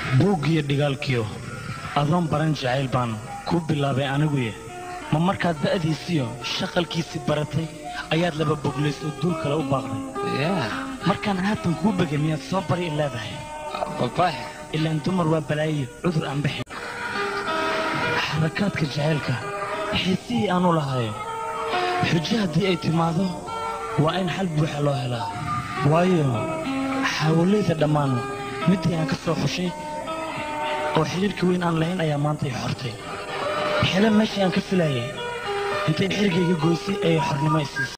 buuggiyo dhigaalkiyo adoon baran jacayl baan kuu bilaabay aniguye ma markaad da'diisiyo shaqalkiisii baratay ayaad laba boglays oo duul kale u baaqday markaan haatan kuu begay miyaad soo bari i leedahay ilaan dumar waa balaayo cudur aan bixin xarakaadka jacaylka xiisihii aanu lahayo xujo haddii ay timaado waa in xal buuxa loo helaa waayo xaawalayda dhammaan middii aan ka soo xushay oo xidhiirka weyn aan lahayn ayaa maanta i xortay xile meeshii aan ka filayay intay xirigayga goysay ayay xornimo i siisay